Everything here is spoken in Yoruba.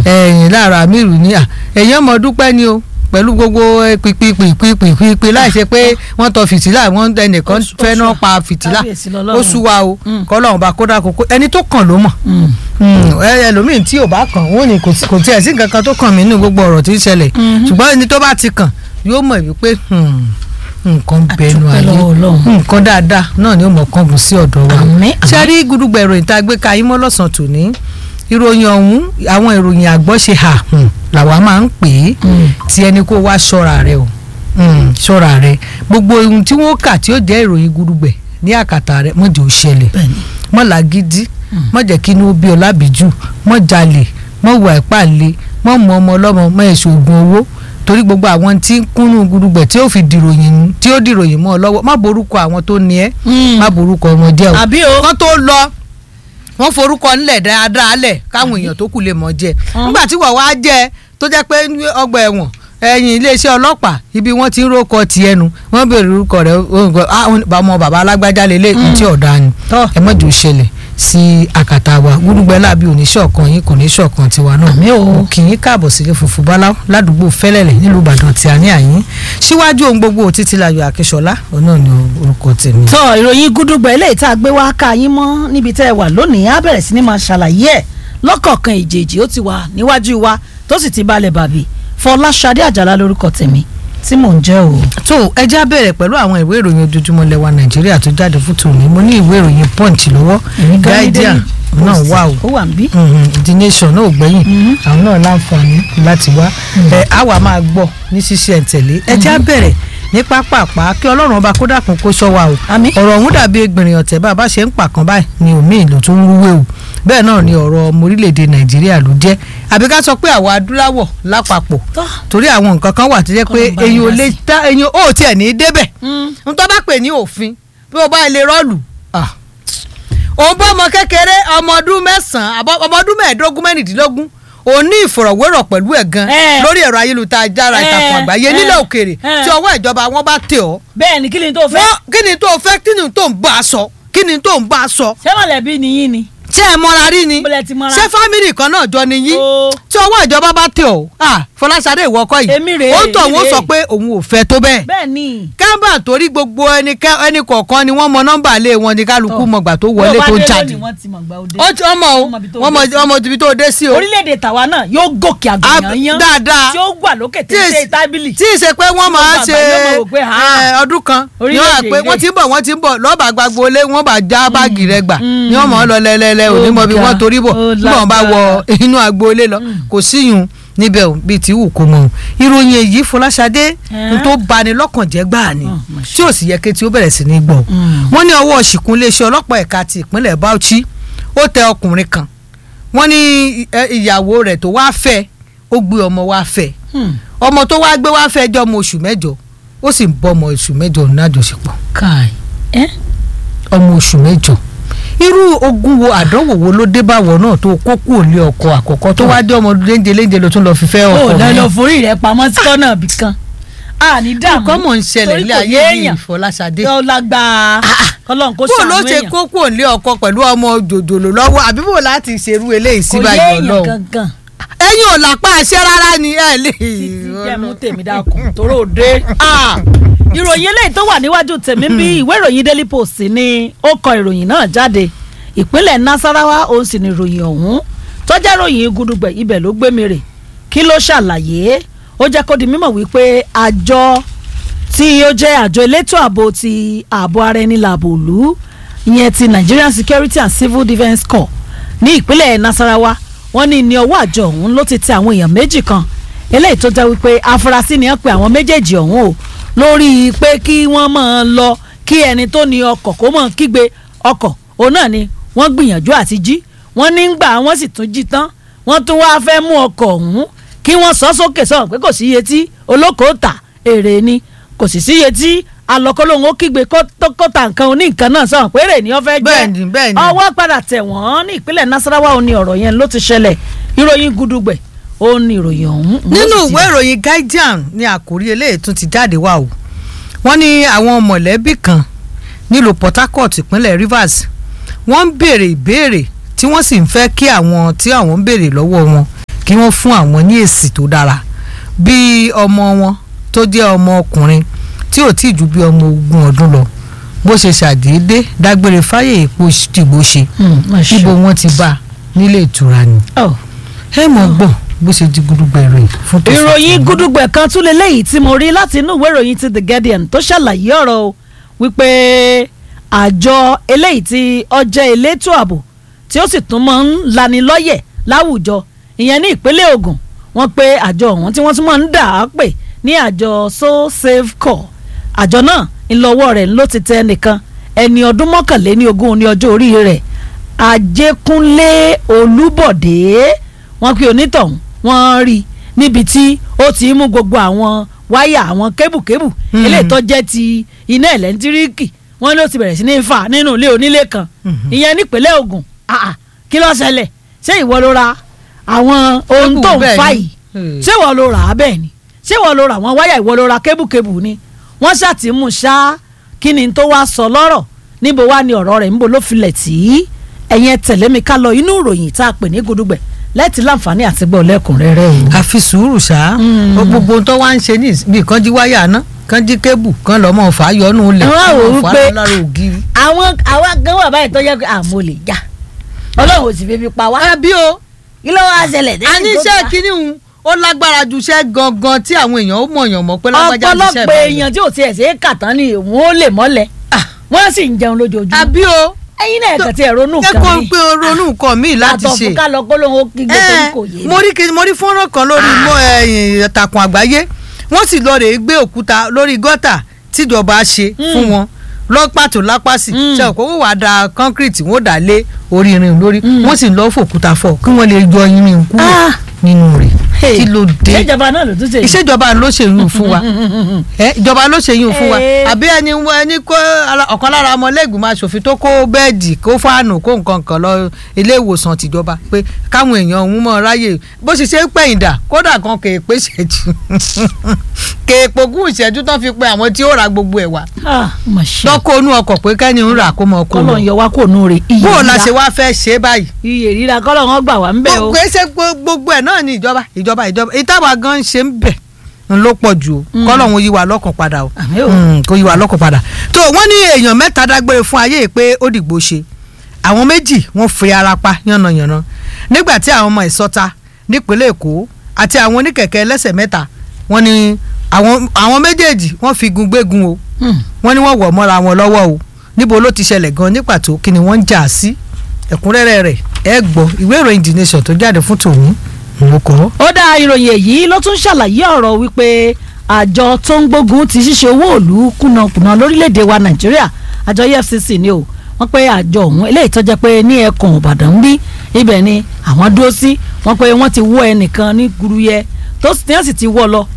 ẹ̀yìn lára amiru ní à ẹ̀yìn ọmọ dúpẹ́ ni o pẹ̀lú gbogbo pìpìpìpìpìpì láì ṣe pé wọ́n tọ fìtílà wọ́n ẹnìkan Oṣù- fẹ́ náà oṣù- pa fìtílà kábíyèsí lọ́lọ́run. ó sú wa o Mm. kọ́lọ́run bá kódà kókó ẹni tó kàn ló mọ̀ Mm. ẹlòmíín tí ò bá kàn wọ́n ní kò sí- kò tiẹ̀ sí nǹkan kan tó kàn mí nínú gbogbo ọ̀rọ̀ tí ń ṣẹlẹ̀ Mhm. ṣùgbọ́n ẹni tó bá ti kàn yóò mọ̀ wípé hmm, nǹkan bẹnu Àdúpẹ́ ayé lọ́wọ́ Ọlọ́run. nǹkan dáadáa náà ni ó mọ̀ kángun sí ọ̀dọ̀ wa Àmín, ṣé àmín. rí gudugbẹ̀ ìròyìn tá a gbé ka yín mọ́ lọ́sàn-án tòní ìròyìn ọ̀hún àwọn ìròyìn àgbọ̀ ṣe hà hmm, làwa máa ń pè é Mm. tí ẹni kó wá ṣọ́ra rẹ o Hmm, ṣọ́ra rẹ gbogbo ohun tí wọ́n kà tí ó jẹ́ ìròyìn gudugbẹ̀ ní àkàtà rẹ mọ̀jẹ̀ ò ṣẹlẹ̀ bẹ́ẹ̀ni mọ làgídí mọ jẹ́ kí inú bí ọlábìjú mọ jalè mọ wà ìpàlẹ mọ mọ ọmọ ọlọ́mọ mọ èso oògùn owó torí gbogbo àwọn tí ń kúnnú gudugbẹ tí ó fi dìròyìn tí ó dìròyìn mọ́ ọ lọ́wọ́ má borúkọ àwọn tó ní ẹ má borúkọ wọn jẹ́ o àbí o kán tó lọ wọ́n forúkọ ńlẹ̀ dáadáa lẹ̀ káwọn èèyàn tó kù lè mọ̀ jẹ́ Hàn. nígbà tí wọ́n wá jẹ́ tó jẹ́ pé ní ọgbà ẹ̀wọ̀n ẹ̀yìn iléeṣẹ́ ọlọ́pàá ibi wọ́n ti ń rókọ tiẹ̀ nu wọ́n béèrè orúkọ rẹ̀ ọmọ bàbá alágbájá lélẹ̀ tí ọ̀dà ni Tọ́. ẹ mọ̀jọ́ ṣẹlẹ̀ sí àkàtà wa gbúdúgbẹ́ láàbí oníṣọ̀kan yín kò ní ṣọ̀kan tiwa náà Àmín o. Mo kì í káàbọ̀ sílé funfun báláú ládùúgbò fẹ́lẹ́lẹ̀ nílùú ìbàdàn tí a ní àyín síwájú ohun gbogbo títílayọ̀ akíṣọlá òun náà ni orúkọ tèmi. tọ ìròyìn gúdúgbẹ eléyìí tá a gbé wá ká yín mọ́ níbi tẹ́ ẹ wà lónìí á bẹ̀rẹ̀ sí ni máa ṣàlàyé ẹ̀ lọ́kọ̀ọ̀kan ìjèèjì ó ti wà níwájú wa tó sì ti balẹ̀ bàbí Fọláṣadé Àjàlá lórúkọ tèmi tí mò ń jẹ́ o. tó ẹjá bẹ̀rẹ̀ pẹ̀lú àwọn ìwé ìròyìn ojoojúmọ́ lẹ́wà nàìjíríà tó jáde fún tòní mo ní ìwé ìròyìn punch lọ́wọ́ guardian náà wà o ó wà ń bí. Mhm, the nation náà ò gbẹ̀yìn Mhm. àwọn náà láǹfààní láti wá ẹ á wà máa gbọ́ ní ṣíṣe ẹ̀tẹ̀lé ẹjá bẹ̀rẹ̀ ní pápápá kí ọlọ́run ọba kó dàkún kó ṣọ́ wa o Àmín. ọ̀rọ̀ ọ̀hún dàbí egbìnrin ọ̀tẹ̀ bá a bá ṣe ń pàkan báyìí ni omi ìlú tó ń rúwé o bẹ́ẹ̀ náà ni ọ̀rọ̀ ọmọ orílẹ̀-èdè nàìjíríà ló jẹ́ àbí ká sọ pé àwa adúláwọ̀ lápapọ̀ tọ́ torí àwọn nǹkan kan wà tó jẹ́ pé Kọ́lọ́n bá eyín mi ò dá lè sí. tá eyín ò tiẹ̀ ní í débẹ̀ Mm. n tó bá pè ní òfin bí o bá lè rọ́ọ̀lù ah. òun bọ́ ọmọ kékeré ọmọ ọdún mẹ́sàn-án àbọ̀ ọmọ ọdún mẹ́ẹ̀ẹ́dógún mẹ́rìndínlógún òun ní ìfọ̀rọ̀wérọ̀ pẹ̀lú ẹ̀ gan Eh. lórí ẹ̀rọ ayélujára Eh, ìtàkùn àgbáyé eh, nílẹ̀ òkèèrè eh. tí ọwọ́ ìjọba wọn bá tẹ̀ ọ́ bẹ́ẹ̀ ni kí ni tó fẹ́ wọ́n kí ni tó fẹ́ kí ni tó ń bá a sọ kí ni tó ń bá a sọ ṣé mọ̀lẹ́bí ni yín ni ṣé ẹ mọ́ra rí ni Bọ́lẹ̀ ti mọ́ra. ṣé fámìlì kan náà jọ ni yín Ó. tí ọwọ́ ìjọba bá tẹ̀ ọ́ ah Fọláṣadé ìwọ kọ́ yìí Èmi rèé, ó ń tọ̀ èmi wọ́n sọ rèé. pé òun ò fẹ́ tó bẹ́ẹ̀ bẹ́ẹ̀ ni kábà torí gbogbo ẹni kẹ- ẹni kọ̀ọ̀kan ni wọ́n mọ nọ́mbà lé wọn ni kálukú Tọ́. mọ̀gbà tó wọlé Bí ó tó bá dé jáde lónìí, wọ́n ti mọ̀ gbà ó dé. ó ti ọmọ o Wọ́n mọ ibi tó wọ́n mọ dé sí. ọmọ ibi tó dé sí o orílẹ̀-èdè tàwa náà yóò gòkè Ab- àgbọ̀nyán yán dáadáa. tí ó wà lókè tí Tí ó ì- ṣe tábìlì. tí ì ṣe pé wọ́n máa gbogbo ṣe àgbáyé máa wò pé, ha, ẹ, ọdún kan ni wọ́n wà orílẹ̀-èdè pé ilé. wọ́n ti ń bọ̀ wọ́n ti ń bọ̀ lọ́ọ̀bà gbagbo lé wọ́n bá já báàgì rẹ̀ gbà Mm. ni wọ́n mọ̀ ọ́ lọ lẹ́lẹ́lẹ́ òní mọ̀ bí Ó wọ́n ga, torí bọ̀ ó nígbà wọ́n bá wọ lágbára. inú agboolé lọ kò síyùn níbẹ̀ ò bíi tí wù kó mọ̀ ọ́n ìròyìn èyí Fọláṣadé n tó bani lọ́kàn jẹ́ gbáà ni Oh, my tí ò sì yẹ kí tí ó bẹ̀rẹ̀ sí ní gbọ́ Mm. wọ́n ní ọwọ́ ṣìkún iléeṣẹ́ ọlọ́pàá ẹ̀ka ti ìpínlẹ̀ Bauchi ó tẹ ọkùnrin kan wọ́n ní ẹ, ìyàwó rẹ̀ tó wá fẹ́ ó gbé ọmọ wá fẹ́ Hmm. ọmọ tó wá gbé wá fẹ́ jọ ọmọ oṣù mẹ́jọ ó sì ń bọ́ ọmọ oṣù mẹ́jọ ní àjọṣepọ̀ kai ẹ́ ọmọ oṣù mẹ́jọ irú ogun wo àdánwò wo ló dé báwọ náà tó kó kúrò lé ọkọ àkọ́kọ́ tó wá dé ọmọ léńjẹ léńjẹ ló tún lọ fi fẹ́ ó ọkọ lọ mi. lọ forí rẹ pamọ́ sí kọ́nà ibì kan a ní dààmú nǹkan mọ̀ ń ṣẹlẹ̀ torí ilé kò ayé yé yìí èèyàn Fọláṣadé tó lágbàá kọ́lọ́n kó bó ló ṣàánú ṣe èèyàn kó kúrò lé ọkọ pẹ̀lú ọmọ jòjòló lọ́wọ́ àbí bó láti ṣerú eléyìí kò yé síbáyọ̀ èèyàn lọ́wọ́ gangan ẹ̀yin ò lápá àṣẹ rárá ni ẹ lè. títí jẹ́ mú tèmi dákun tóró dé. ìròyìn eléyìí tó wà níwájú tèmi bí ìwé ìròyìn Daily Post ni ó kọ ìròyìn náà jáde ìpínlẹ̀ Nasarawa òun sì ni ìròyìn ọ̀hún tó jẹ́ ìròyìn gudugbẹ̀ ibẹ̀ ló gbé mi rè kí ló ṣàlàyé ó jẹ́ kó di mímọ̀ wípé àjọ tí ó jẹ́ àjọ elétò ààbò ti ààbò ara ẹni làbò òlu ìyẹn ti Nigerian Security and Civil Defence Corps ní ìpínlẹ̀ Nasarawa wọ́n ní ní ọwọ́ àjọ ọ̀hún ló ti tẹ àwọn èèyàn méjì kan eléyìí tó jẹ́ wípé afurasí ni wọ́n pe àwọn méjèèjì ọ̀hún o lórí pé kí wọ́n máa lọ kí ẹni tó ní ọkọ̀ kó máa kígbe ọkọ̀ òun náà ni wọ́n gbìyànjú àti jí wọ́n ní gbà wọ́n sì tún jí tán wọ́n tún wá fẹ́ mú ọkọ̀ ọ̀hún kí wọ́n sọ sókè sọ̀rọ̀ pé kò sí iye tí olókoò tà èrè ni kò sì sí iye tí alọ́kọ́lóhùn ó kígbe kó tó- kó ta nǹkan oní nǹkan náà sọ̀rọ̀ pé èrè ni wọ́n fẹ́ jẹ́ Bẹ́ẹ̀ni, bẹ́ẹ̀ni. ọwọ́ padà tẹ̀ wọ́n ní ìpínlẹ̀ Nasarawa ó ní ọ̀rọ̀ yẹn ló ti ṣẹlẹ̀ ìròyìn gudugbẹ̀ ó ní ìròyìn ọ̀hún. nínú ló sì ti ìwé ìròyìn Guardian ní àkórí eléyìí tún ti jáde wá o wọ́n ní àwọn mọ̀lẹ́bí kan nílùú Port Harcourt ìpínlẹ̀ Rivers wọ́n ń béèrè ìbéèrè tí wọ́n sì ń fẹ́ kí àwọn tí àwọn ń béèrè lọ́wọ́ wọn kí wọ́n fún àwọn ní èsì tó dára bí ọmọ wọn tó jẹ́ ọmọ ọkùnrin tí ò tí ì ju bí ọmọ ogún ọdún lọ bó ṣe ṣàdédé dágbére fáyé èpo tìgbó ṣe ibo wọn ti bá a nílé ìtura ni ẹ mọ̀ gbọ́ bó ṣe di gudugbẹ ìròyìn fún tó ìròyìn gudugbẹ kan tún lélẹ́yìí tí mo rí láti inú ìwé ìròyìn ti The Guardian tó ṣàlàyé ọ̀rọ̀ o wípé àjọ eléyìí tí ọjọ́ elétò ààbò tí ó sì tún máa ń lanilọ́yẹ̀ láwùjọ ìyẹn ní ìpínlẹ̀ Ògùn wọ́n pé àjọ ọ̀hún tí wọ́n tún máa ń dà á pè ní àjọ so safe call àjọ náà ńlọ́wọ́ rẹ̀ ló ti tẹ nìkan ẹni ọdún mọ́kànléní ogún ní ọjọ́ orí rẹ̀ Ajékúnlé Olúbọ̀dé wọ́n pe onítọ̀hún wọ́n rí níbi tí ó ti mú gbogbo àwọn wáyà àwọn kébùkébù eléyìí tó jẹ́ ti iná ẹ̀lẹ́ntíríkì wọ́n ló ti bẹ̀rẹ̀ sí ní fà nínú ilé onílé kan ìyẹn nípínlẹ̀ Ògùn kí ló ṣẹlẹ̀ ṣé ìwọ ló ra àwọn ohun tó ń fà yìí ṣé ìwọ ló rà á bẹ́ẹ̀ ni ṣé ìwọ ló ra àwọn wáyà ìwọ ló ra kébùkébù ni wọ́n ṣàtìmú ṣá kí ni tó wá sọ lọ́rọ̀ níbo wá ni ọ̀rọ̀ rẹ̀ níbo ló filẹ̀ tí ẹ̀yẹn tẹ̀lé mi ká lọ inú ìròyìn tá a pè ní gudugbẹ̀ lẹ́ẹ̀tì láǹfààní àti gbọ́ lẹ́kùnrẹ́rẹ́ o. àfi sùúrù ṣá gbogbo tó wá ń ṣe ní bí kan jí wáyà náà kan jí kébù kan lọ́mọ fà á yọnu lẹ̀ wọ́n á wò ó pé lára ògiri. àwọn àwa gan wà báyìí tó yẹ pé àmọ́ lè jà ọlọ́run ò sì fi fi pa wá. àbí o kí ló wá ṣẹlẹ̀ a ní iṣẹ́ kínní òun ó lágbára ju iṣẹ́ gangan tí àwọn èèyàn ó mọ̀yàn mọ̀ pé lágbájá ti iṣẹ́ ọ̀pọ̀lọpọ̀ èèyàn tí ò tiẹ̀ ṣe é kà tán ni òun ó lè mọ́lẹ̀ wọ́n sì ń jẹun lójoojúmọ́. àbí o ẹ̀yin náà kàn ti ẹ̀ ronú jẹ́ kan kó mi pé o ronú nǹkan míì láti ṣe àtọ̀fún ká lọ kó lóun ó kí gbogbo Eh, kò yé mo rí kí- mo rí fọ́nrán kan lórí mo, eh, ìtàkùn àgbáyé wọ́n sì lọ rèé gbé òkúta lórí gọ́tà tíjọba ṣe fún wọn lọ́pàtó lápàsì Mm. ṣe òkú wọ́n wàá da kọ́ńkírìtì wọ́n dà lé orí irin lórí wọ́n sì lọ fòkúta fọ́ kí wọ́n lè yọ irin kúrò Ah. nínú rẹ̀ Hey, kí ló dé ṣèjọba náà ló tún ṣe yìí. ìṣèjọba ló ṣe yún fún wa ẹ ìjọba ló ṣe yún fún wa Eh. àbí ẹni ẹni kó ara- ọ̀kan lára ọmọlẹ́gbìmọ̀ aṣòfin tó kó bẹ́ẹ̀dì kó fáànù kó nǹkan kan lọ ilé ìwòsàn tìjọba pé káwọn èèyàn òun mọ̀ ráyè bó ṣe ṣe ń pẹ̀yìn dà kódà kan kè é pé ṣẹ́jú kè é pogún ìṣẹ́jú tán fi pe àwọn tí ó ra gbogbo ẹ̀ wá Ah, mà ṣe lọ́kọ̀ onú ọkọ̀ pé kẹ́ni ń rà kó mọ kó kọ́lọ̀ lọ ń yọ wá kó nù rè iye bó o la rírà ṣe wá fẹ́ ṣe báyìí iye rírà kọ́lọ̀ wọn gbà wá ń bẹ̀ o. gbogbo ẹsẹ gbogbo ẹ náà ni ìjọba ìjọba ìjọba ìtàwà gan ṣe ń bẹ ń ló pọ̀ jù o kọ́lọ́hún yí wa lọ́kàn padà o Àmín o. Mm, kó yí wa lọ́kàn padà tó wọ́n ní èèyàn mẹ́ta dágbére fún ayé yìí pé ó dìgbò ṣe àwọn méjì wọ́n fi ara pa yánnayànna nígbà tí àwọn ọmọ ìsọta nípínlẹ̀ èkó àti àwọn oníkẹ̀kẹ́ ẹlẹ́sẹ̀ mẹ́ta wọ́n ní àwọn àwọn méjèèjì wọ́n fi gun gbégun o Hmm. wọ́n ní wọ́n wọ̀ mọ́ra wọn lọ́wọ́ o níbo ló ti ṣẹlẹ̀ gan ní pàtó kí ni wọ́n ń jà sí ẹ̀kúnrẹ́rẹ́ rẹ̀ ẹ gbọ́ ìwé ìròyìn the nation tó jáde fún tòun ló kọ́. ó dá ìròyìn èyí ló tún ṣàlàyé ọ̀rọ̀ wípé àjọ tó ń gbógun ti ṣíṣe owó òlu kùnàkùnà lórílẹ̀‐èdè wa nàìjíríà àjọ efcc ni o wọ́n pé àjọ ọ̀hún eléyìí tó jẹ́ pé ní ẹkùn ìbàdàn ń bí ibẹ̀ ni àwọn dúró sí wọ́n pé wọ́n ti wọ́ ẹnìkan ní guruyẹ tó sì tí wọ́n sì ti wọ́ lọ